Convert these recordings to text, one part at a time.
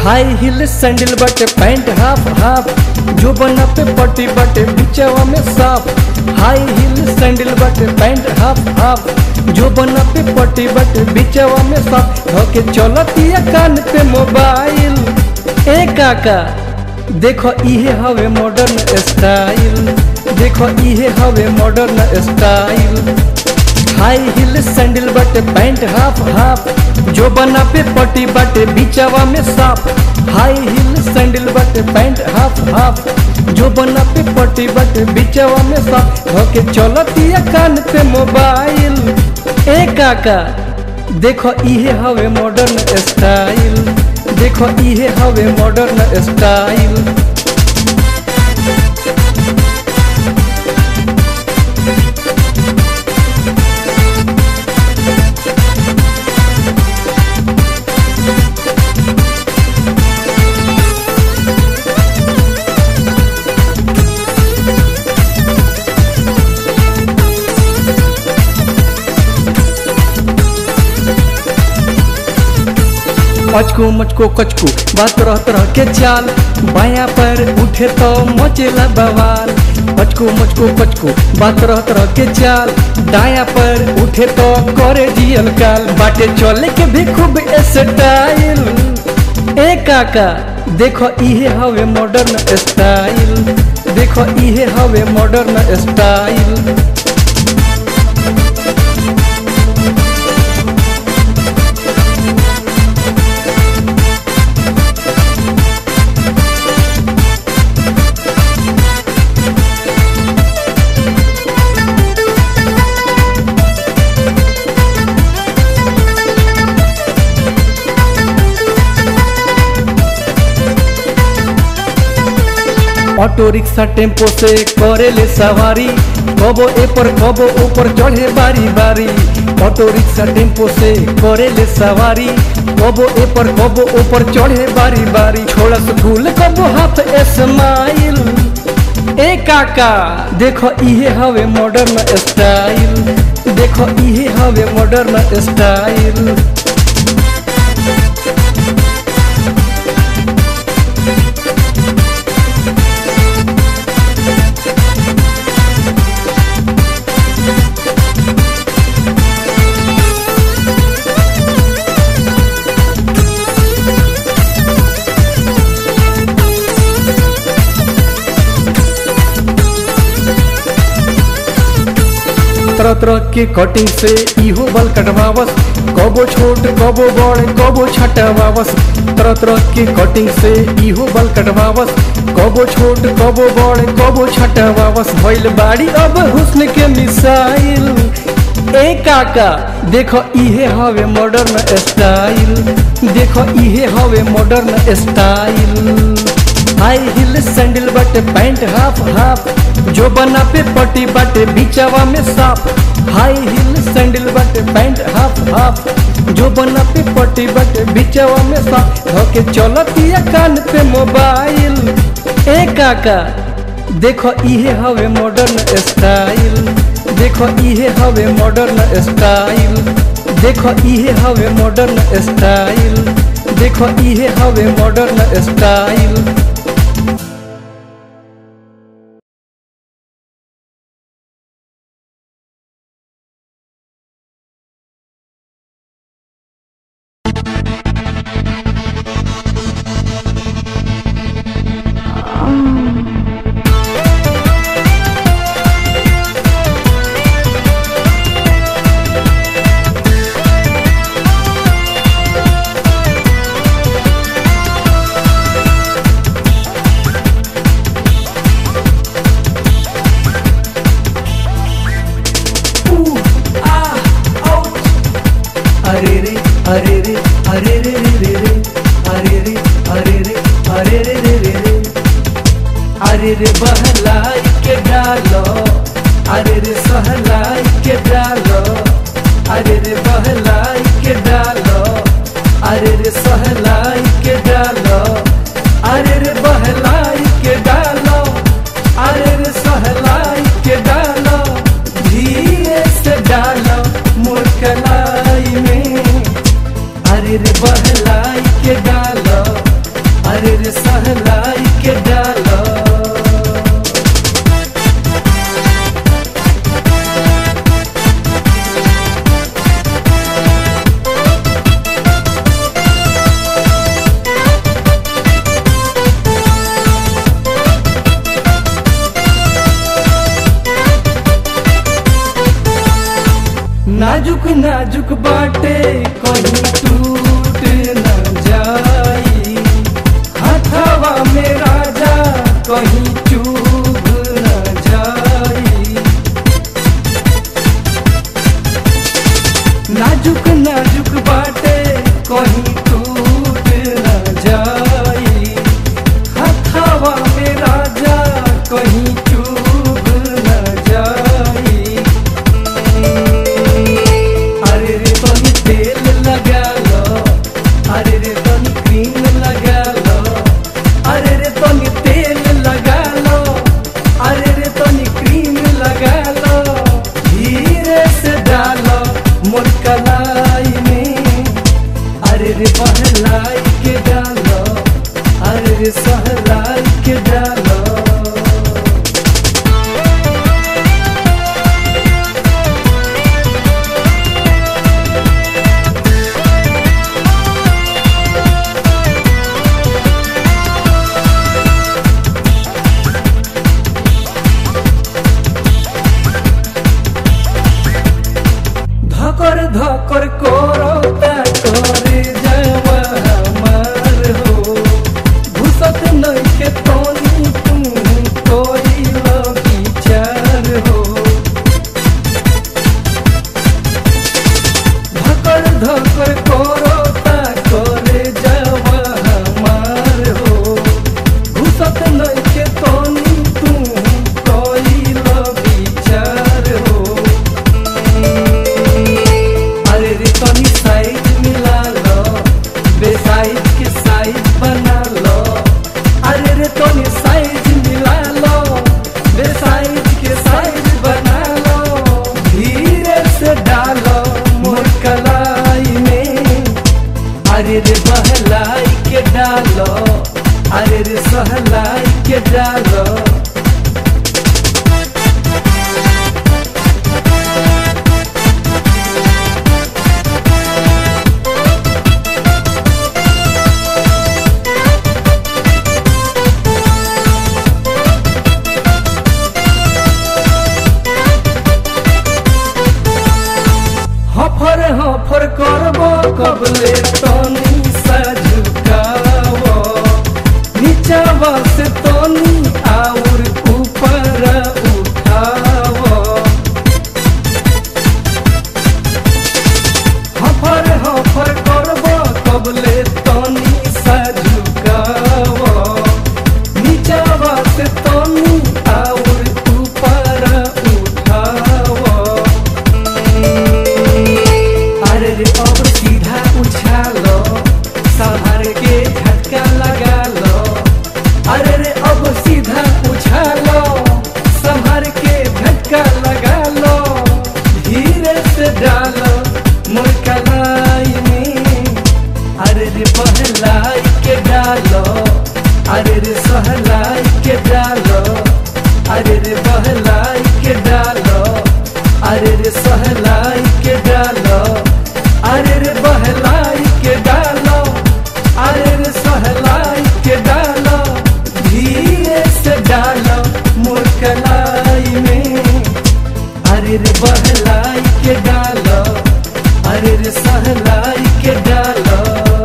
हाई heel sandal बटे pant half half जो बना पे पट्टी बटे बिचवा में साफ हाई हिल सैंडल बटे पैंट हाफ हाफ जो बना पे पट्टी बटे बिचवा में साफ धोके चलतिया कान पे मोबाइल ए काका देखो इहे हवे मॉडर्न स्टाइल देखो इहे हवे modern style high heel sandal बटे पैंट हाफ हाफ जो बना पे पट्टी बटे बिचवा में साफ हाई हिल सैंडल बटे पैंट हाफ हाफ जो बना पे पट्टी बटे बिचवा में साफ होके चलतिया कान पे मोबाइल ए काका देखो इहे हवे मॉडर्न स्टाइल देखो इहे हवे मॉडर्न स्टाइल अचको मचको कचको बात तरह तरह के चाल बाया पर उठे तो मचेला बवाल अचको मचको कचको बात तरह तरह के चाल दाया पर उठे तो करे जियल काल बाटे चले के भी खूब स्टाइल ए काका देखो इहे हवे मॉडर्न स्टाइल देखो इहे हवे modern style auto rickshaw tempo से करे ले सवारी कबो ए पर कबो ऊपर चढ़े बारी बारी ऑटो रिक्शा टेम्पो से करे ले सवारी कबो ए पर कबो ऊपर चढ़े बारी बारी छोड़ा स्कूल कबो हाथ स्माइल ए काका देखो इहे हवे मॉडर्न स्टाइल देखो इहे हवे मॉडर्न स्टाइल तरह तरह के कटिंग से इहो बल कटवावस कबो छोट कबो बड़ कबो छटवावस तरह तरह के कटिंग से इहो बल कटवावस कबो छोट कबो बड़ कबो छटवावस भइल बाड़ी अब हुस्न के मिसाइल ए काका देखो इहे हवे मॉडर्न स्टाइल देखो इहे हवे modern style high heel sandal बटे पैंट हाफ हाफ जो बना पे पट्टी बटे बिचवा में साफ हाई हिल सैंडल बटे पैंट हाफ हाफ जो बना पे पट्टी बटे बिचवा में साफ होके चलतिया कान पे मोबाइल ए काका देखो इहे हवे मॉडर्न स्टाइल देखो इहे हवे मॉडर्न स्टाइल देखो इहे हवे मॉडर्न स्टाइल देखो इहे हवे मॉडर्न स्टाइल अरे रे अरे रे अरे रे रे रे रे अरे रे अरे रे अरे रे रे रे रे अरे रे बहलाई के डालो अरे रे सहलाई के डालो अरे रे बहलाई के डालो अरे रे सहलाई के डालो अरे रे बहलाई के डालो अरे रे सहलाई के डालो धीरे से डालो मुरकलाई में अरे रे बहलाई के डालो अरे रे सहलाई के डालो नाजुक नाजुक बाटे कहीं टूट न जाई हथवा में राजा कहीं चूब न जाई नाजुक नाजुक बाटे कहीं टूट न जाई हथवा में राजा कहीं चूब न जाई अरे रे तनी तेल लगा लो अरे रे तनी क्रीम लगा लो अरे रे तनी तेल लगा लो अरे रे तनी क्रीम लगा लो धीरे से डालो मोर कलाई में अरे रे पहलाई के डालो अरे रे सहलाई के डालो धकर धकर करता करे जावा हमार हो घुसत नइखे तनी तू कोई विचार हो धकर धकर करता करे जावा हमार हो घुसत नइखे तनी तू कोई विचार हो अरे रे तनी साइज मिला लो बेसाइज के साइज बना लो अरे रे तनी साइज मिला लो बेसाइज के साइज बना लो धीरे से डालो मोर कलाई में अरे रे बहलाई के डालो अरे रे सहलाई के डालो हफर हफर करबो कबले तनी सजुकावो नीचावा से तनी आउर ऊपर उठावो हफर हफर करबो कबले तनी सजुकावो नीचावा से तनी आउर ऊपर उठावो अरे रे अब सीधा उछालो संभार के झटका लगा लो अरे रे अब सीधा उछालो संभार के झटका लगा लो धीरे से डालो मोर कलाई में अरे रे पहलाई के डालो अरे रे सहलाई के डालो अरे रे बहलाई के डालो अरे रे सहलाई के डालो अरे रे बहलाई के डालो अरे रे सहलाई के डालो धीरे से डालो मोर कलाई में अरे रे बहलाई के डालो अरे रे सहलाई के डालो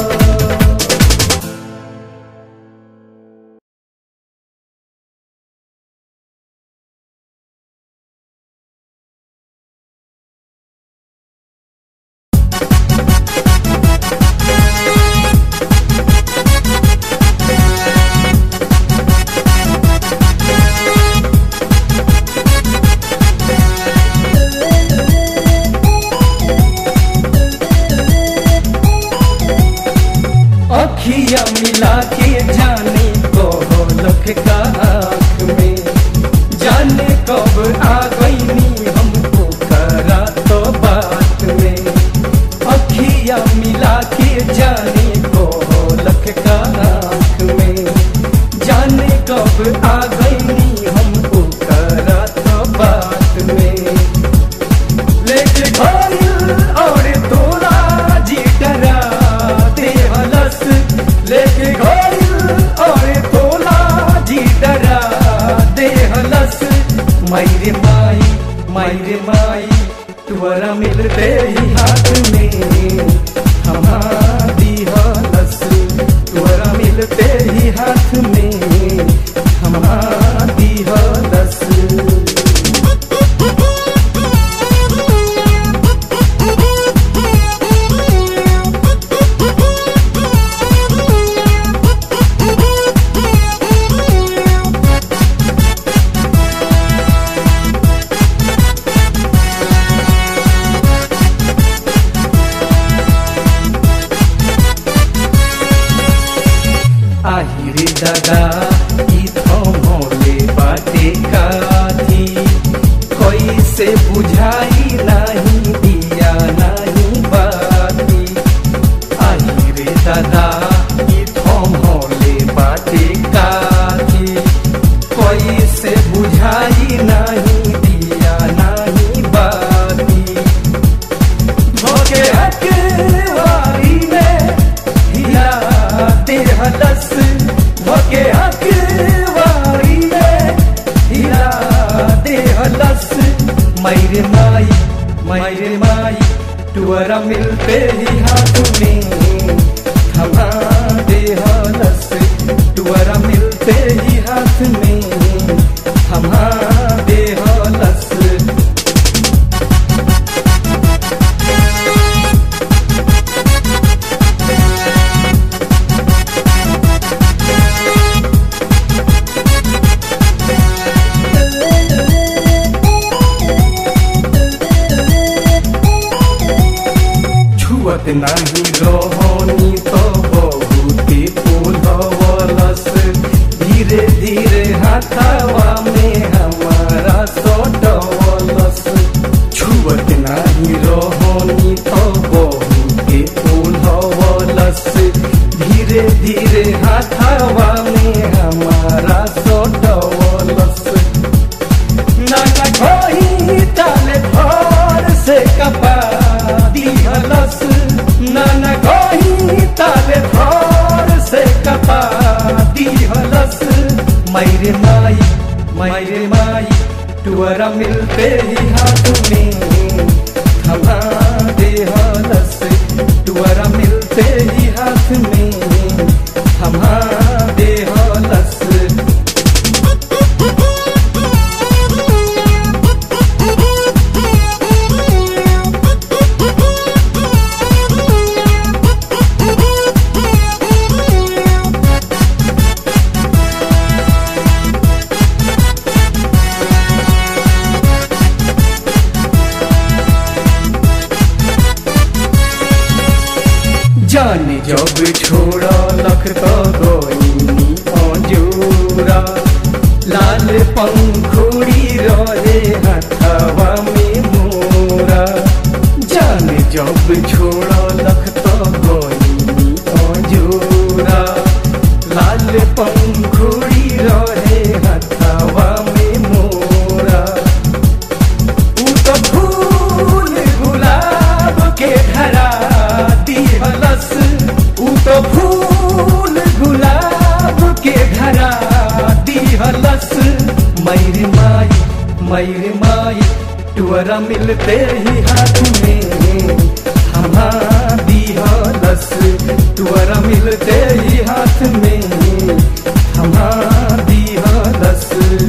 अखिया मिला के जाने को लख का आँख में जाने कब आ गईनी हमको करा तो बात में अखिया मिला के जाने को लख का आँख में दादा ई थमले बाटे काथी कैसे बुझाई नहीं दिया नहीं बाती आई रे दादा ई थमले बाटे काथी कैसे बुझाई नहीं दिया नहीं बाती भोगे हकवारी में हिला देहलस भोगे हकवारी में हिला देहलस मैरे माई मैरे माई टुअरा मिलते ही हाथ में थमा देहलस टुअरा मिलते ही हाथ में थमा देहलस छुअत नाही रोहनी तो बहुते फूलवलस धीरे धीरे हाथवा में हमारा सोटवलस छुअत नाही रोहनी तो बहुते फूलवलस धीरे धीरे हाथवा में हमारा सोटवलस नाना कोई ताले भोर से कपा दिहलस नाना कोई ताले भोर से कपा दिहलस मैरे माई मैरे माई टुअरा मिलते ही हाथ में थमा देहलस टुअरा मिलते ही हाथ में थमा देहलस जाने जब छोड़ा लख तो गोइनी अंजूरा लाल पंखुड़ी रहे हथवा में मोरा जाने जब छोड़ा लख तो गोइनी अंजूरा लाल पंखुड़ी रहे हथवा में मोरा ऊ तो फूल गुलाब के धरा दिहलस ऊ तो फूल गुलाब के धरा दिहलस मैरी माई मैरी माई टुअरा मिलते ही हाथ में हमा दिहलस टुअरा मिलते ही हाथ में हमा दिहलस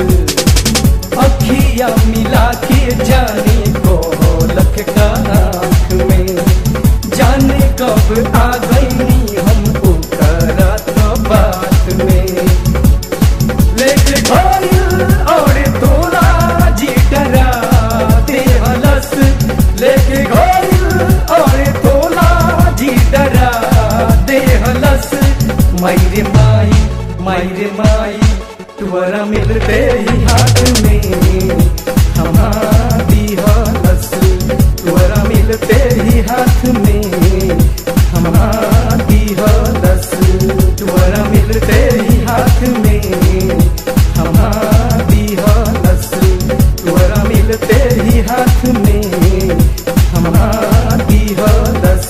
अखिया मिला के जाने को लख का आँख में जाने कब आ गई हम ओकरा तो बात में लेके घोल और तोरा जी डरा देहलस लेके घोल और तोला जी डरा देहलस मैरे माई मैरे माई तुअरा मिलते ही हाथ में हमा दिहलस तुअरा मिलते ही हाथ में हमा दिहलस तुअरा मिलते ही हाथ में हमा दिहलस तुअरा मिलते ही हाथ में हमा दिहलस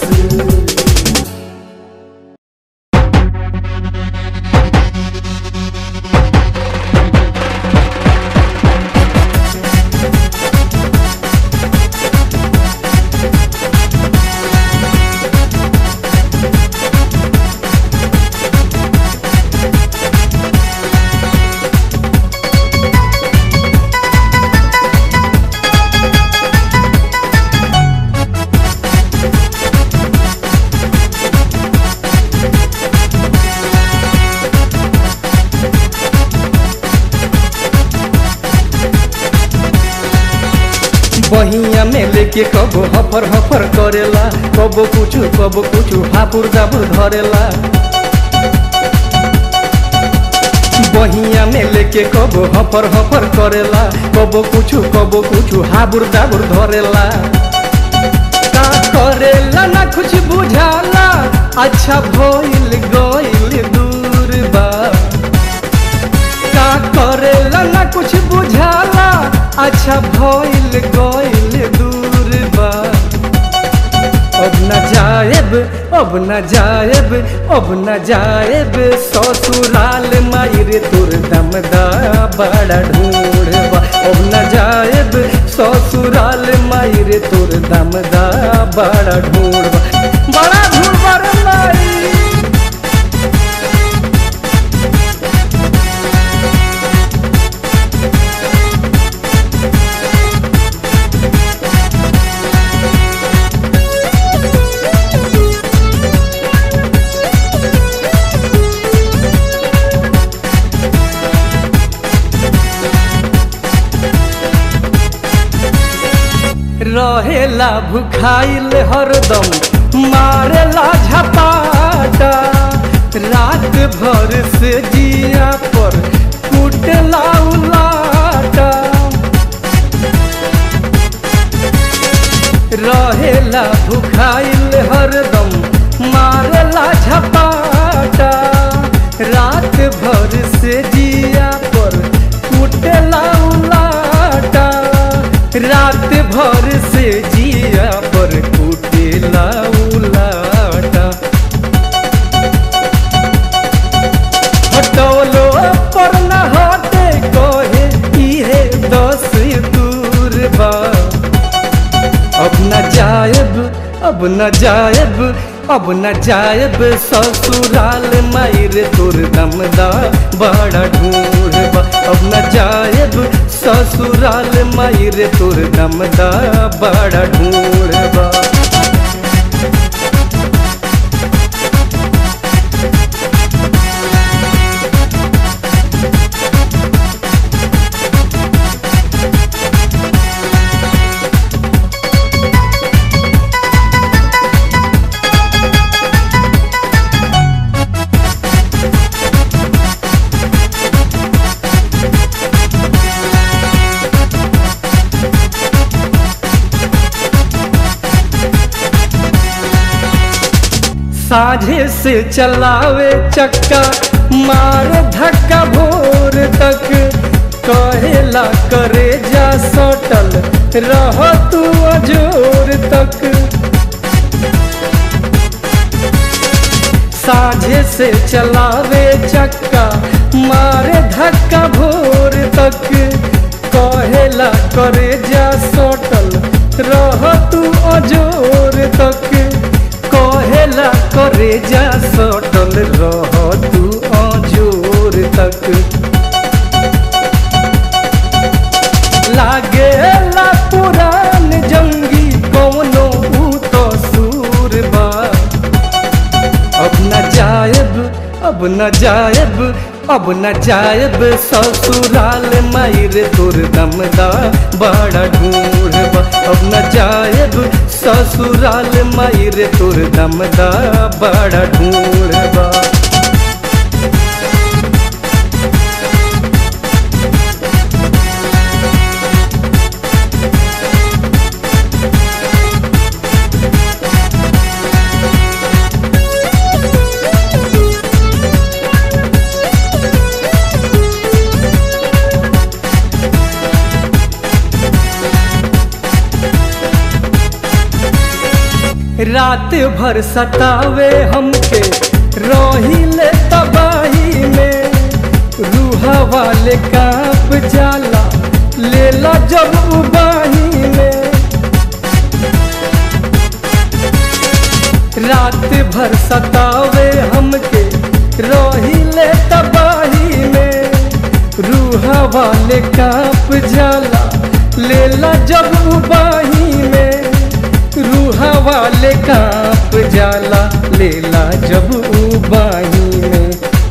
बहिया में लेके कबो हफर हफर करेला कबो कुछ कबो कुछ हापुर जाबुर धरेला बहिया में लेके कबो हफर हफर करेला कबो कुछ कबो कुछ हाबुर दाबुर धरेला का करेला ना कुछ बुझाला अच्छा भइल गइल दूर बा का करेला ना कुछ बुझाला अच्छा भइल गइल दूर बा अब न जाएब अब न जाएब अब न जाएब ससुराल मायरे तोर दमदा बड़ा ढूंढबा अब न जाएब ससुराल मायरे तोर दमदा बड़ा ढूंढबा बड़ा ढूंढबा रे माई रहेला भुखाइल हरदम मारेला झपाटा रात भर से जिया पर कुटला उलाटा रहेला भुखाइल हरदम मारेला झपाटा रात भर से जिया पर कुटला उलाटा रात भर से जिया पर कुटेला उलाटा हटौलो पर न हटे कहे इहे दस दूर बा अब न जायब अब न जायब अब न जायब ससुराल मायर तोर दमदा बड़ा ढूंढबा अब न जायब ससुराल मायर तोर दमदा बड़ा ढूंढबा साझे से चलावे चक्का मार धक्का भोर तक कहेला करे जा सटल रह तू अजोर तक साझे से चलावे चक्का मारे धक्का भोर तक कहेला करे जा सटल रह तू अजोर तक कहेला करे जा सटल रह तू अजोर तक लागे ला पुरान जंगी कौनो ऊ तो सूर बा अब न जायब अब न जायब अब न जायब ससुराल मायर तोर दमदा बड़ा ढूंढबा अब न जायब ससुराल मायर तोर दमदा बड़ा ढूंढबा रात भर सतावे हमके रोहिले तबाही में रूहा वाले कांप जाला लेला जब उबाही में रात भर सतावे हमके रोहिले तबाही में रूहा वाले कांप जाला लेला जब उबाही में रूहा वाले कांप जाला लेला जब उबाही में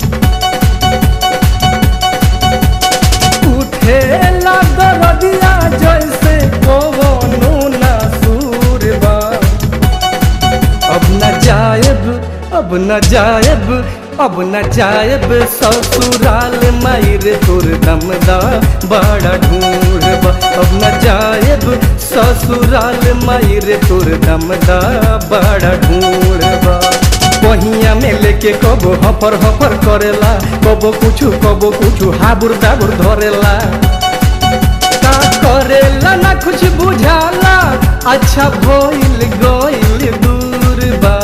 उठेला दरदिया जैसे कवनो ना सूरबा अब न जायब अब न जायब अब न जायब ससुराल मायर तोर दमदा बड़ा ढूंढब अब न जायब ससुराल मायर तोर दमदा बड़ा ढूंढब बहिया में लेके कबो हफर हफर करेला कबो कुछ कबो कुछ हाबुर दाबुर धरेला का करेला ना कुछ बुझाला अच्छा भइल गइल दूर बा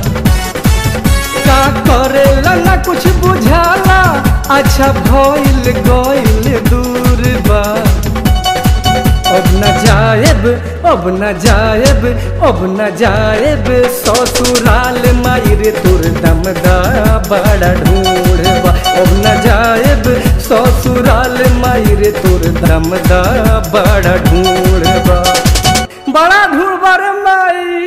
का करेला ना कुछ बुझाला अच्छा भइल गइल दूर बा अब न जाएब अब न जाएब अब न जाएब ससुराल मायर तोर दमदा बड़ा ढूंढबा अब न जाएब ससुराल मायर तोर दमदा बड़ा ढूंढबा बड़ा ढूंढबा रे माई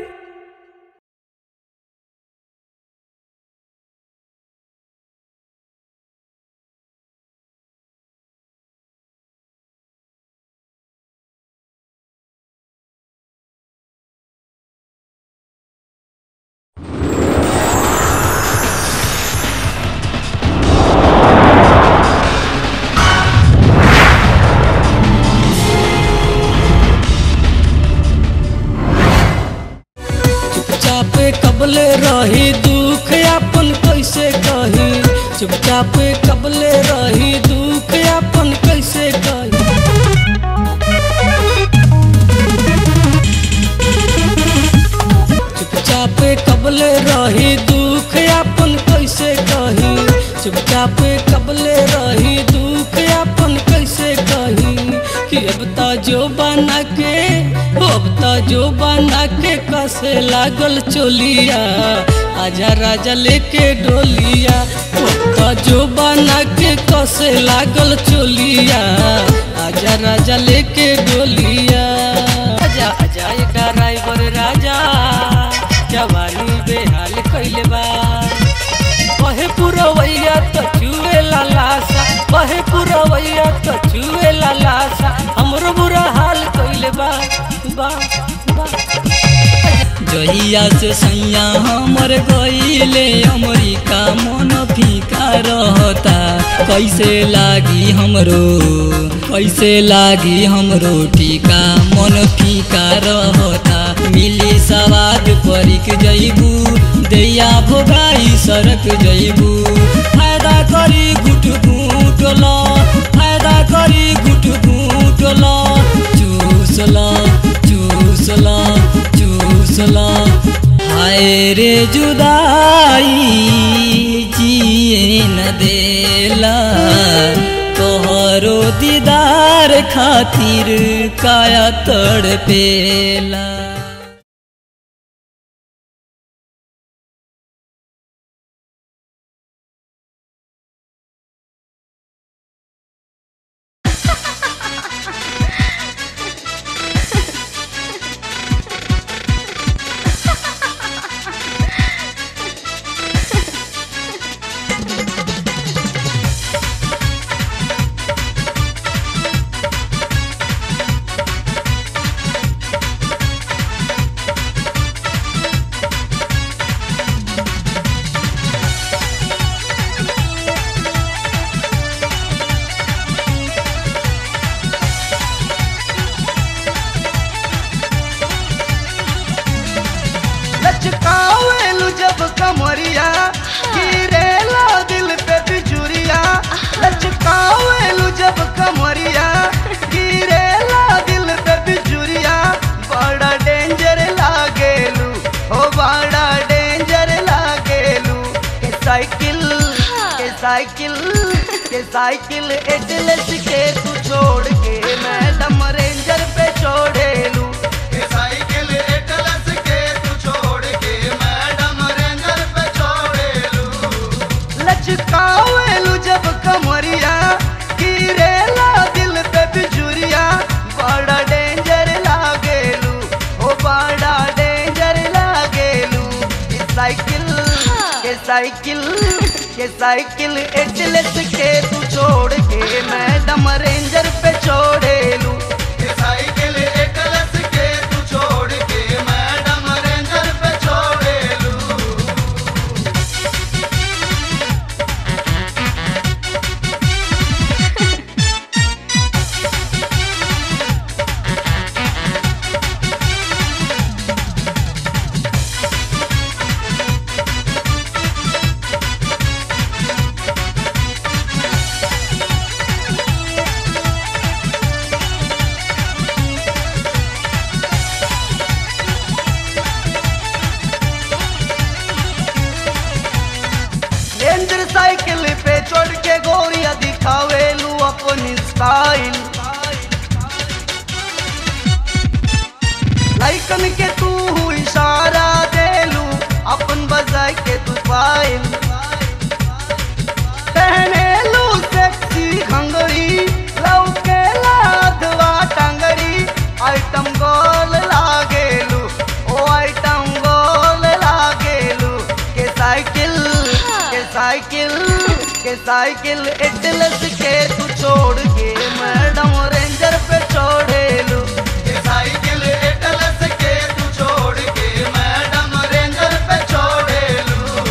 चुपचाप कबले रही दुख अपन कैसे कही चुपचाप कबले रही दुख अपन कैसे कही चुपचाप कबले रही दुख अपन कैसे कही चुपचाप कबले रही दुख अपन कैसे कही कि अब त जो बना के अब त जो बना के कसे लागल चोलिया आजा राजा लेके डोलिया अब त जो बना के कसे लागल चोलिया आजा राजा लेके डोलिया आजा आजा ये ड्राइवर राजा जवानी बेहाल कैले बा बहे पुरवैया त चुए लालासा बहे पुरवैया त चुए लालासा हमरो बुरा हाल कइले बा बा बा जहिया से सैया हमर गईले अमरीका मन फीका रहता कैसे लागी हमरो कैसे लागी हमरो टीका मन फीका रहता मिली सवाद परिक जइबू दैया भोगाई सरक जइबू फायदा करी गुट गुट ल फायदा करी गुट गुट ल चूस ल चूस ल चूस ल हाय रे जुदाई जिए न देला तोहरो दीदार खातिर काया तड़पेला लचकावेलू जब कमरिया गिरेला दिल पे बिजुरिया लचकावेलू जब कमरिया गिरेला दिल पे बिजुरिया बड़ा डेंजर लागेलू हो बड़ा डेंजर लागेलू के साइकिल के साइकिल के साइकिल एटलस के तू छोड़ के मैडम रेंजर पे छोड़ेलू साइकिल एटलस के तू छोड़ के मैडम रेंजर पे छोड़ेलू लचकावेलू जब कमरिया गिरेला दिल पे बिजुरिया बड़ा डेंजर लागेलू ओ बड़ा डेंजर लागेलू के साइकिल के साइकिल के साइकिल एटलस के तू छोड़ के मैडम रेंजर पे छोड़ेलू साइकिल एटलस के तू छोड़ के मैडम रेंजर पे छोड़ेलू रेंजर साइकिल पे चढ़ के गोरिया दिखावेलू अपनी स्टाइल लाइकन के तू इशारा देलू अपन बजाय के तू पाइल पहने लू सेक्सी घंगरी लौके लादवा टंगरी आइटम गोल लागेलू ओ आइटम गोल लागेलू के साइकिल के साइकिल के साइकिल एटलस के तू छोड़ के मैडम रेंजर पे छोड़ेलू ये साइकिल एटलस के तू छोड़ के मैडम रेंजर पे छोड़ेलू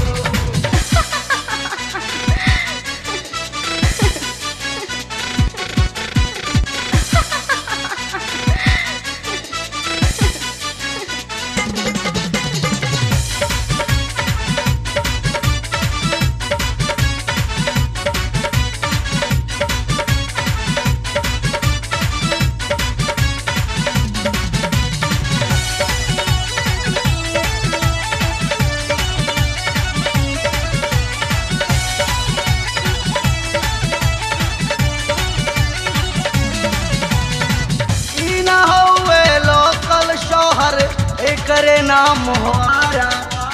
ई ना होवे लोकल शोहर एकरे नाम होरा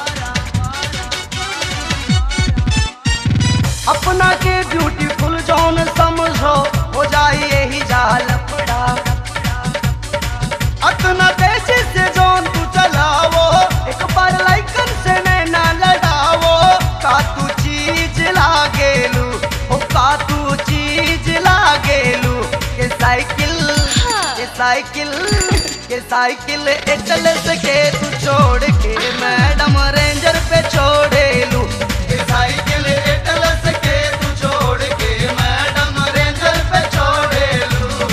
अपना के ब्यूटीफुल जौन समझो हो जाए यही जाल पड़ा अतना तेजी से जौन तू चलावो एक बार लाइकन से नैना लड़ावो का तू चीज लागेलू हो का तू चीज लागेलू के साइकिल के साइकिल के साइकिल एटलस के तू छोड़ के मैडम रेंजर पे छोड़ेलू ये साइकिल एटलस के तू छोड़ के मैडम रेंजर पे छोड़ेलू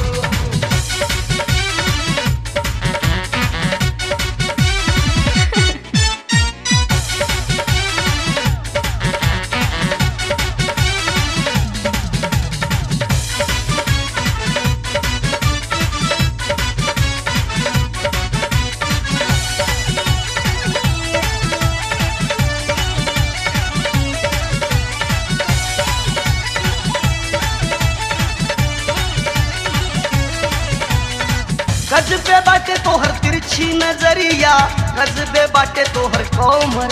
गजबे बाटे तोहर तिरछी नजरिया गजबे बाटे तोहर कोमर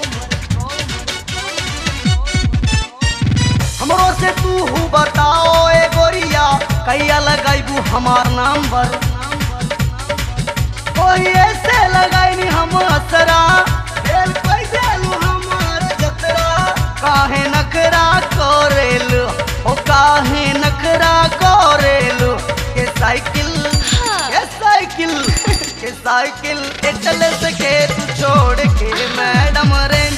हमरो से तू हूँ बताओ ए गोरिया कैया लगाइबू हमार नंबर कोई ऐसे लगाई हम असरा दिल कैसे लू हमार जतरा काहे नखरा कोरेलू ओ काहे नखरा कोरेलू के साइकिल के साइकिल के साइकिल एटलस के तू छोड़ के मैडम रे